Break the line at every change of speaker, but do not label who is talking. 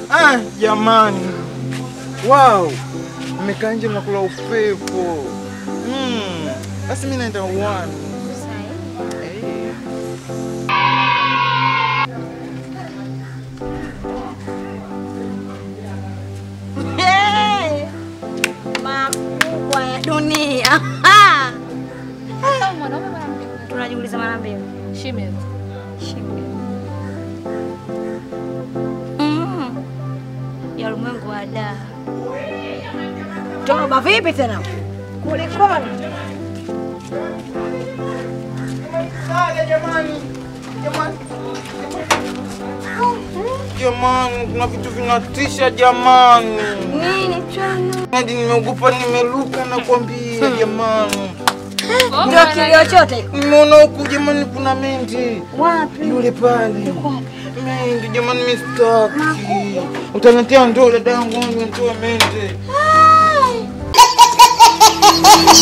Ah, jamani. Wow. Mmekaa nje mnakula upepo. Mm. Basi mimi naenda uwani. Eh.
Hey! Makubwa ya dunia.
Mwanaume mwanamke.
Tunajiuliza mara mbili.
Shime.
Shime. Mm. Ya ulimwengu wa daa. Toba vipi tena? Kulikoni?
Saga jamani. Jamani. Jamani, kuna vitu vinatisha jamani.
Nini chana?
Hadi nimeogopa nimeruka na kuambia jamani.
Ndio kilio chote.
Nimeona huku jamani kuna mendi.
Wapi?
Yule pale. Mendi jamani mistaki. Utanitia ndoo dada yangu nitoe mende.